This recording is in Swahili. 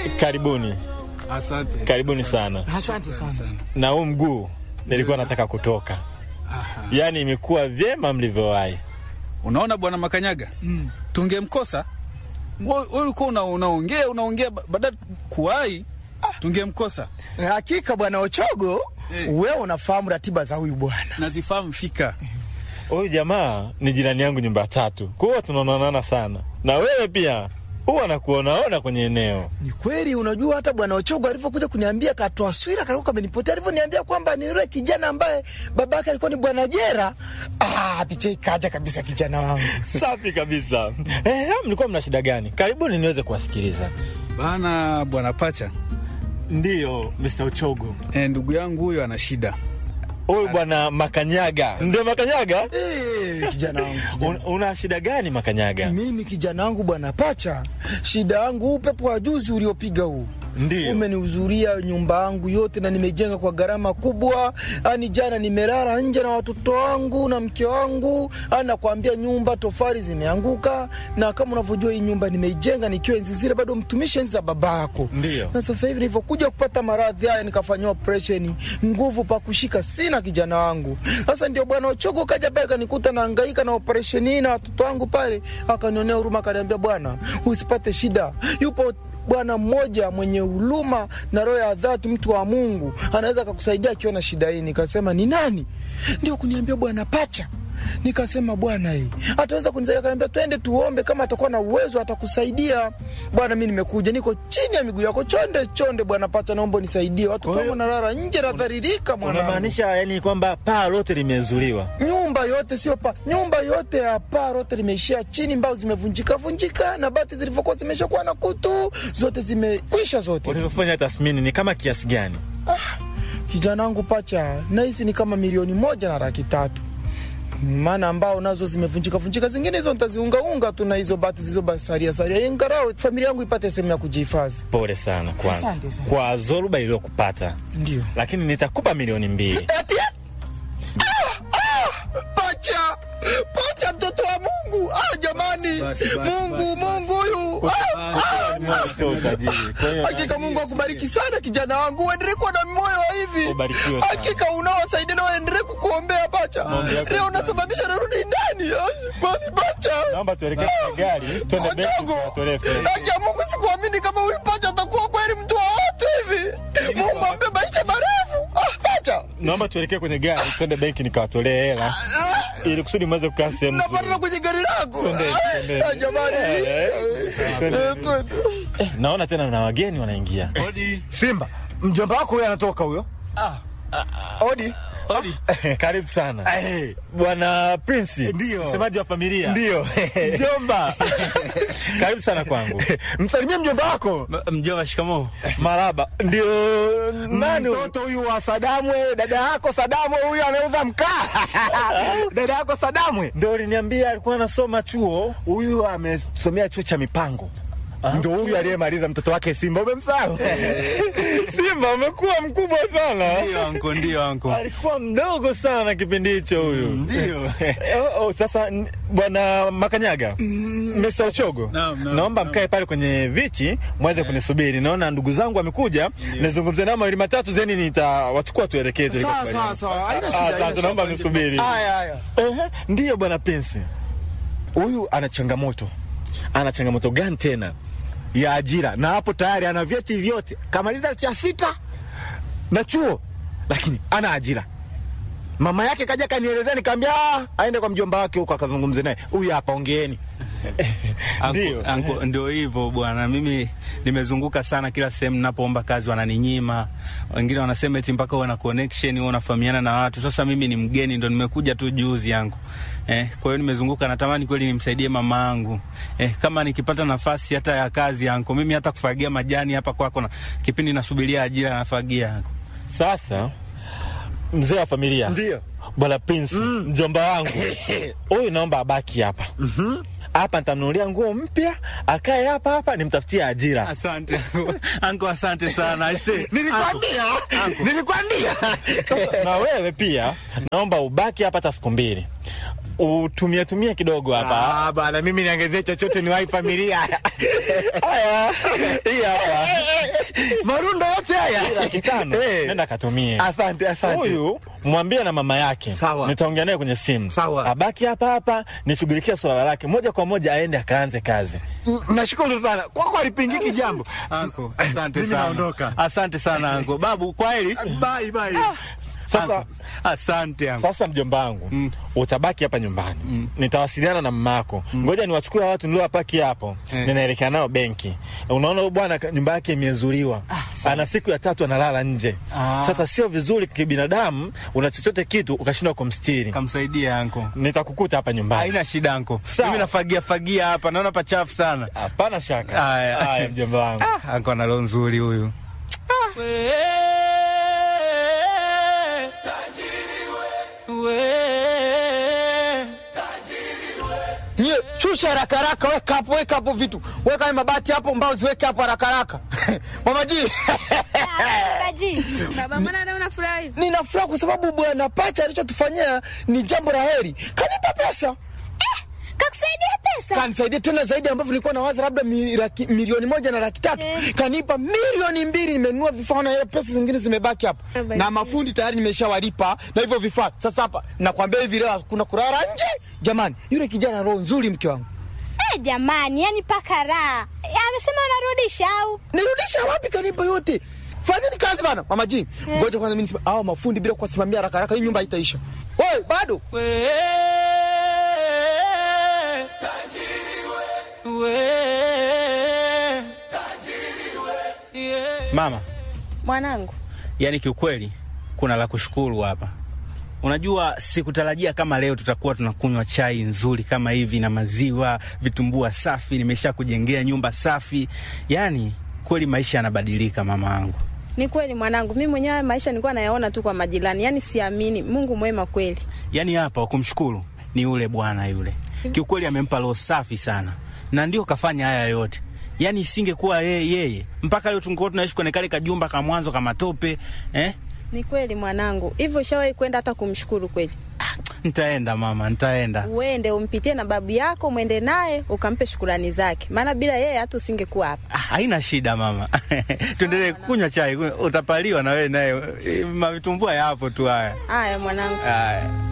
Karibuni, Asante. karibuni sana. Asante sana. Na huu mguu nilikuwa nataka kutoka, Aha. yaani imekuwa vyema mlivyowahi. Unaona bwana Makanyaga, Mm. tungemkosa wewe wewe ulikuwa una- unaongea unaongea ba- baada kuwahi tungemkosa. Hakika bwana Ochogo, Eh. wewe unafahamu ratiba za huyu bwana. Nazifahamu fika. Huyu jamaa ni jirani yangu nyumba ya tatu, kwa hiyo tunaonana sana, na wewe pia huwa nakuonaona kwenye eneo. Ni kweli, unajua hata bwana Ochogo alivyokuja kuniambia katoa swira kalikuwa kamenipotea, alivyoniambia kwamba ni yule kijana ambaye babake alikuwa ni bwana Jera. Ah, picha ikaja kabisa kijana wangu. Safi kabisa. Eh, mlikuwa mna shida gani? Karibuni niweze kuwasikiliza. Bana bwana Pacha, Ndiyo, Mr. Uchogo. eh, ndugu yangu huyo ana shida. Huyu bwana Makanyaga. Ndio Makanyaga? Eh, kijana wangu kijana. Un, una shida gani Makanyaga? Mimi kijana wangu bwana Pacha, shida yangu upepo wa juzi uliopiga huu Ndiyo. umenihuzuria nyumba yangu yote na nimejenga kwa gharama kubwa. Ani jana nimelala nje na watoto wangu na mke wangu, ani nakwambia nyumba tofali zimeanguka, na kama unavyojua hii nyumba nimeijenga nikiwa enzi zile bado mtumishi enzi za babako. Ndiyo. Na sasa hivi nilivyokuja kupata maradhi haya nikafanyiwa operation, nguvu pa kushika sina kijana wangu. Sasa ndio bwana Ochogo kaja pale kanikuta nahangaika na operation hii na watoto wangu pale, akanionea huruma, akaniambia bwana, usipate shida, yupo bwana mmoja mwenye huruma na roho ya dhati, mtu wa Mungu anaweza akakusaidia akiwa na shida hii. Nikasema ni nani? Ndio kuniambia bwana Pacha. Nikasema bwana, hii ataweza kunisaidia. Akaniambia twende tuombe, kama atakuwa na uwezo atakusaidia. Bwana, mi nimekuja, niko chini ya miguu yako, chonde chonde. Bwana Pacha, naomba unisaidie, watoto Kwa hiyo- wangu nalala nje, nadharirika mwanangu. Unamaanisha yani kwamba paa lote limezuliwa? Nyumba yote sio pa, nyumba yote ya paa lote limeishia chini, mbao zimevunjika vunjika, na bati zilivyokuwa zimeshakuwa na kutu zote zimekwisha zote. Ulivyofanya tathmini ni kama kiasi gani? Kijana wangu Pacha, nahisi ni kama milioni moja na laki tatu maana ambao nazo zimevunjika vunjika, zingine hizo nitaziungaunga tu na hizo bati zilizobasaria saria, ingarao familia yangu ipate sehemu ya kujihifadhi. Pole sana kwanza Asante sana. kwa zoruba iliyokupata, Ndio lakini nitakupa milioni mbili. ati ah, ah, Pacha, Pacha, mtoto wa Mungu. Ah, jamani, Basi, basi, Mungu, basi, Mungu huyu ah, ah. Sio utajiri. Kwa hiyo Hakika Mungu akubariki sana kijana wangu, uendelee kuwa na moyo wa hivi. Ubarikiwe sana. Hakika unaowasaidia na uendelee kukuombea Pacha. Maombi yako Leo ni unasababisha narudi ndani. Ai, Basi Pacha, naomba tuelekee kwenye gari, twende benki Ochogo, tukatolee fedha. haki ya Mungu, sikuamini kama huyu Pacha atakuwa kweli mtu wa watu hivi. Mungu ampe maisha marefu. Ah, Pacha, Naomba tuelekee kwenye gari, twende benki nikawatolee hela ili kusudi mweze kukaa sehemu napanda nzuri. kwenye gari lako. Twende, Ah, twende. ah, Jamani, Eh, twende. Eh, twende. Eh, naona tena na wageni wanaingia. Odi. Simba, mjomba wako huyo anatoka huyo. Odi. Odi. Karibu sana Eh, bwana Prince, Ndio. msemaji wa familia. Ndio. Mjomba, karibu sana kwangu. Msalimie mjomba wako. Mjomba, shikamoo. Maraba, ndio nani huyu? Mtoto huyu wa Sadamwe, dada yako Sadamwe huyu anauza mkaa. dada yako Sadamwe. Ndio uliniambia alikuwa anasoma chuo. Huyu amesomea chuo cha mipango. Ndo huyu aliyemaliza mtoto wake Simba, umemsahau? Simba umekuwa mkubwa sana. Ndio anko, ndio anko. Alikuwa mdogo sana kipindi hicho huyu. Ndio. Oh, oh, sasa n- bwana Makanyaga, Mr. Ochogo, Naam, naam, naomba naam. mkae pale kwenye viti mweze kunisubiri. Naona ndugu zangu wamekuja, nizungumze nao mawili matatu, zeni nitawachukua tuelekee. Sawa, sawa, sawa. Haina shida, Ah, haina Asante, shida. naomba mnisubiri. Haya, haya. Ehe, Ndiyo bwana Prince, Huyu ana changamoto. ana changamoto gani tena? ya ajira na hapo tayari ana vyeti vyote, kamaliza cha sita na chuo, lakini ana ajira. Mama yake kaja kanielezea, nikaambia "Ah, aende kwa mjomba wake huko akazungumze naye. Huyu hapa, ongeeni. Ndio. Anko, anko, ndio hivyo bwana, mimi nimezunguka sana, kila sehemu ninapoomba kazi wananinyima. Wengine wanasema eti mpaka uwe na connection, uwe unafahamiana na watu. Sasa mimi ni mgeni, ndo nimekuja tu juzi yangu eh. Kwa hiyo nimezunguka, natamani kweli nimsaidie mama yangu eh, kama nikipata nafasi hata ya kazi yangu, mimi hata kufagia majani hapa kwako, na kipindi nasubiria ajira nafagia yangu. Sasa mzee wa familia Ndio. bwana Prince, mjomba wangu huyu, naomba abaki hapa hapa, nitamnunulia nguo mpya, akae hapa hapa, nimtafutie ajira. Asante anko, anko asante sana aise. Nilikwambia, nilikwambia. na wewe pia naomba ubaki hapa hata siku mbili, utumie tumie kidogo hapa. Ah, bana, mimi niongezee chochote ni wai familia. Haya, hii hapa marundo yote haya laki tano Eh. nenda katumie Asante, asante. huyu mwambie na mama yake Sawa. nitaongea naye kwenye simu Sawa. abaki hapa hapa nishughulikie swala lake moja kwa moja aende akaanze kazi Mm, Nashukuru sana kwako, alipingiki jambo. Anko, asante Mimi sana. naondoka. Asante sana anko. Babu, kwa heri. Bye, bye. sasa Anko, asante anko. sasa mjomba wangu utabaki hapa nyumbani nitawasiliana na mamako ngoja niwachukue hawa watu niliowapaki hapo Eh. ninaelekea nao benki unaona huyu bwana ka- nyumba yake imezuliwa ana siku ya tatu analala nje Ah. sasa sio vizuri kibinadamu una chochote kitu ukashindwa kumstiri Kamsaidia anko. nitakukuta hapa nyumbani Haina shida anko. Sawa. Mimi nafagia fagia hapa, naona pachafu sana. hapana shaka Haya. haya mjomba wangu Ah, anko ana roho nzuri huyu. Nye, shusha haraka haraka, weka hapo, weka hapo vitu, weka hayo mabati hapo, mbao ziweke hapo haraka haraka. Mama G, Baji, baba mbona leo unafurahi? nina furaha kwa sababu bwana Pacha alichotufanyia ni jambo la heri. Kanipa pesa, Kakusaidia pesa? kanisaidia tena zaidi ambavyo nilikuwa nawaza labda mi, laki, milioni moja na laki tatu Eh. kanipa milioni mbili. Nimenunua vifaa na ile pesa zingine zimebaki hapa, Eh, basi. na mafundi tayari nimeshawalipa na hivyo vifaa. Sasa hapa nakwambia hivi leo kuna kulala nje. Jamani, yule kijana roho nzuri, mke wangu. Eh, jamani, yani paka raha. Eh, Amesema unarudisha au? nirudisha wapi? Kanipa yote. Fanyeni kazi bana, mama G. Ngoja kwanza mimi nisema hao mafundi bila kuwasimamia haraka haraka, hii nyumba haitaisha. Wewe bado Mama, Mwanangu, yani kiukweli kuna la kushukuru hapa. Unajua, sikutarajia kama leo tutakuwa tunakunywa chai nzuri kama hivi na maziwa, vitumbua safi, nimesha kujengea nyumba safi. Yani kweli maisha yanabadilika mama yangu. ni kweli mwanangu, mimi mwenyewe maisha nilikuwa nayaona tu kwa majirani, yani siamini. Mungu mwema kweli. Yani hapa wakumshukuru ni yule bwana yule, kiukweli amempa roho safi sana, na ndio kafanya haya yote. Yani isingekuwa yeye yeye, mpaka leo tungekuwa tunaishi kwenye kale kajumba ka mwanzo kama tope eh? Ni kweli mwanangu, hivyo ushawahi kwenda hata kumshukuru kweli? Nitaenda mama, nitaenda. Uende umpitie na babu yako, mwende naye ukampe shukurani zake, maana bila yeye hata usingekuwa hapa. Ah, haina shida mama, tuendelee kunywa chai, utapaliwa na wewe naye, mavitumbua yapo tu haya Haya mwanangu. haya.